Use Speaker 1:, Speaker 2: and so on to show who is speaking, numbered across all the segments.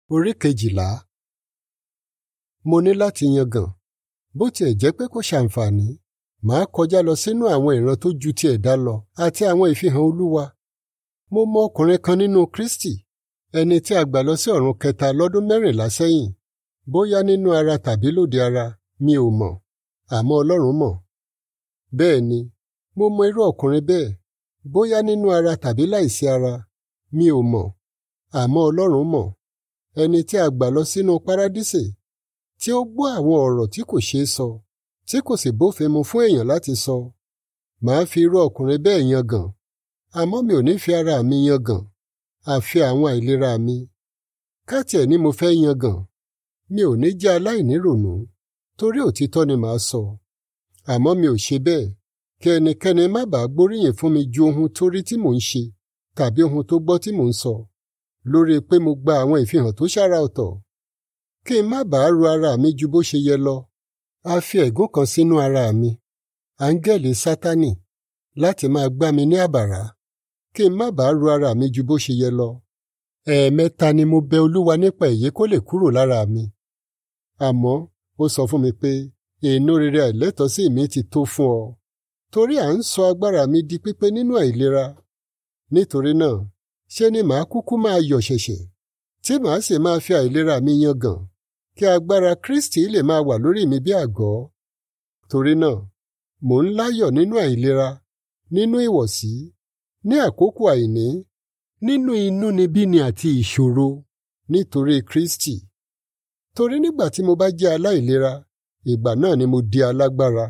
Speaker 1: Orí kejìlá. Mo ní láti yangàn. Bó tiẹ̀ jẹ́ pé kò ṣàǹfààní, màá kọjá lọ sínú àwọn ìran tó ju ti ẹ̀dá lọ àti àwọn ìfihàn Olúwa. Mo mọ ọkùnrin kan nínú Kristi, ẹni tí a gbà lọ sí ọ̀run kẹta lọ́dún mẹ́rìnlá sẹ́yìn. Bóyá nínú ara tàbí lóde ara, mi ò mọ̀, àmọ́ Ọlọ́run mọ̀. Bẹ́ẹ̀ ni, mo mọ irú ọkùnrin bẹ́ẹ̀, bóyá nínú ara tàbí láìsí ara, mi ò mọ̀, àmọ́ Ọlọ́run mọ̀. Ẹni tí a gbà lọ sínú párádísè, tí ó gbọ́ àwọn ọ̀rọ̀ tí kò ṣeé sọ, tí kò sì bófin mu fún èèyàn láti sọ. Màá fi irú ọkùnrin bẹ́ẹ̀ yangàn, àmọ́ mi ò ní fi ara mi yangàn, àfi àwọn àìlera mi. Káàtì ẹ̀ ni mo fẹ́ yangàn, mi ò ní jẹ́ aláìnírònú, torí òtítọ́ ni màá sọ. Àmọ́ mi ò ṣe bẹ́ẹ̀, kí ẹnikẹ́ni má bàa gbóríyìn fún mi ju ohun tó rí tí mò ń ṣe tàbí ohun tó gbọ́ tí mò ń sọ, lórí pé mo gba àwọn ìfihàn tó ṣàrà ọ̀tọ̀. Kí n má bàa ru ara mi ju bó ṣe yẹ lọ, a fi ẹ̀gún kan sínú ara mi, áńgẹ́lì Sátánì, láti máa gbá mi ní àbàrá, kí n má bàa ru ara mi ju bó ṣe yẹ lọ. Ẹ̀ẹ̀mẹ́ta ni mo bẹ Olúwa nípa èyí kó lè kúrò lára mi. Àmọ́ ó sọ fún mi pé èénú rere àìlẹ́tọ̀ọ́sí mi ti tó fún ọ, torí à ń sọ agbára mi di pípé nínú àìlera. Nítorí náà, ṣé ni màá kúkú máa yọ̀ ṣẹ̀ṣẹ̀, tí màá sì máa fi àìlera mi yangàn, kí agbára Kristi lè máa wà lórí mi bí àgọ́. Torí náà, mò ń láyọ̀ nínú àìlera, nínú ìwọ̀sí, ní àkókò àìní, nínú inúnibíni àti ìṣòro, nítorí Kristi. Torí nígbà tí mo bá jẹ́ aláìlera, ìgbà náà ni mo di alágbára.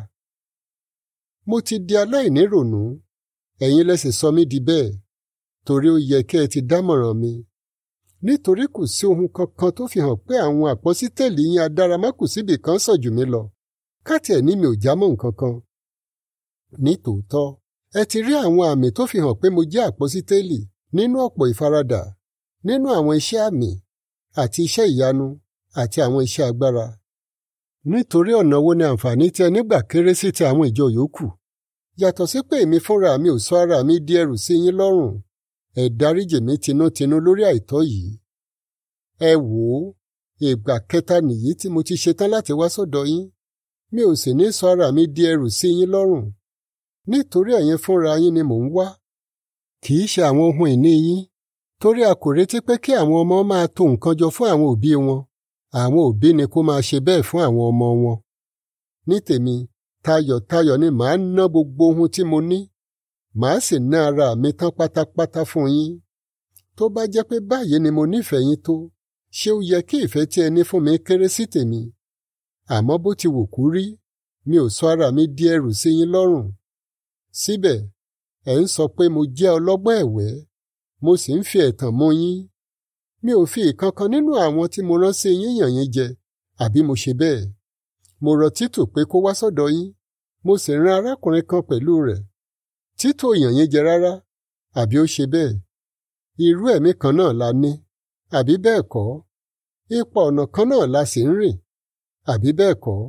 Speaker 1: Mo ti di aláìnírònú, ẹ̀yin lẹ sì sọ mí di bẹ́ẹ̀, torí ó yẹ kí ẹ ti dámọ̀ràn mi. Nítorí kò sí ohun kankan tó fi hàn pé àwọn àpọ́sítẹ́lì yín adáramákùsíbì kan sàn jù mí lọ, káàtì ẹ̀ ní mi ò jámọ́ nǹkan kan. Ní tòótọ́, ẹ ti rí àwọn àmì tó fi hàn pé mo jẹ́ àpọ́sítélì nínú ọ̀pọ̀ ìfaradà, nínú àwọn iṣẹ́ àmì àti iṣẹ́ ìyanu àti àwọn iṣẹ́ agbára. Nítorí ọ̀nà wo ni àǹfààní tí ẹ nígbà kéré sí ti àwọn ìjọ yòókù? Yàtọ̀ sí pé èmi fúnra mi ò sọ ara mi di ẹrù sí yín lọ́rùn, ẹ dáríjì mí tinútinú lórí àìtọ́ yìí. Ẹ wò ó, ìgbà kẹta nìyí tí mo ti ṣetán láti wá sọ́dọ̀ yín, mi ò sì ní sọ ara mi di ẹrù sí yín lọ́rùn. Nítorí ẹ̀yin fúnra yín ni mò ń wá. Kì í ṣe àwọn ohun ìní yín, torí a kò retí pé kí àwọn ọmọ máa tò nǹkan jọ fún àwọn òbí wọn àwọn òbí ni kó máa ṣe bẹ́ẹ̀ fún àwọn ọmọ wọn. Ní tèmi, tayọ̀tayọ̀ ni màá ná gbogbo ohun tí mo ní, màá sì ná ara mi tán pátápátá fún yín. Tó bá jẹ́ pé báyìí ni mo nífẹ̀ẹ́ yín tó, ṣé ó yẹ kí ìfẹ́ tí ẹ ní fún mi kéré sí tèmi? Àmọ́ bó ti wù kú rí, mi ò sọ ara mi di ẹrù sí yín lọ́rùn. Síbẹ̀, ẹ̀ ń sọ pé mo jẹ́ ọlọ́gbọ́n ẹ̀wẹ́, mo sì ń fi ẹ̀tàn mú yín mi ò fi ìkankan nínú àwọn tí mo rán sí yín yàn yín jẹ àbí mo ṣe bẹ́ẹ̀. mo rọ títù pé kó wá sọ́dọ̀ yín mo sì rán arákùnrin kan pẹ̀lú rẹ̀. títù yàn yín jẹ rárá àbí ó ṣe bẹ́ẹ̀. irú ẹ̀mí kan náà la ní àbí bẹ́ẹ̀ kọ́. ipa ọ̀nà kan náà la sì ń rìn àbí bẹ́ẹ̀ kọ́.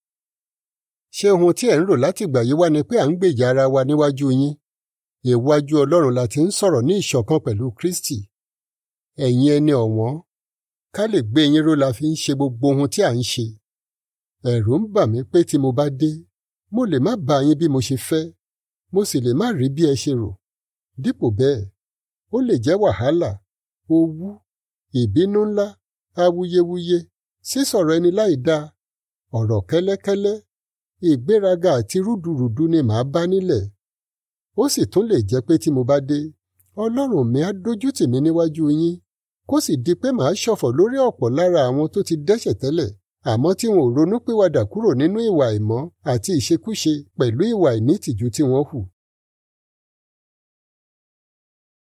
Speaker 1: ṣé ohun tí ẹ̀ ń rò láti gbà yí wá ni pé à ń gbèjà ara wa níwájú yín? ìwájú Ọlọ́run la ti ń sọ̀rọ̀ ní ìṣọ̀kan pẹ̀lú Kristi ẹ̀yin ẹni ọ̀wọ́n ká lè gbé yín ró la fi ń ṣe gbogbo ohun tí à ń ṣe. ẹ̀rù ń bà mí pé tí mo bá dé mo lè má bá yín bí mo ṣe fẹ́ mo sì lè má rí bí ẹ ṣe rò. dípò bẹ́ẹ̀ ó lè jẹ́ wàhálà owú ìbínú ńlá awuyewuye sísọ̀rọ̀ ẹni láì dáa ọ̀rọ̀ kẹ́lẹ́kẹ́lẹ́ ìgbéraga àti rúdurùdu ni màá bá nílẹ̀. ó sì tún lè jẹ́ pé tí mo bá dé Ọlọ́run mi á dójú tì mí níwájú yín kó sì di pé màá ṣọ̀fọ̀ lórí ọ̀pọ̀ lára àwọn tó ti dẹ́ṣẹ̀ tẹ́lẹ̀ àmọ́ tí wọn ò ronúpìwàdà kúrò nínú ìwà àìmọ́ àti ìṣekúṣe pẹ̀lú ìwà ìnítìjú tí wọ́n hù.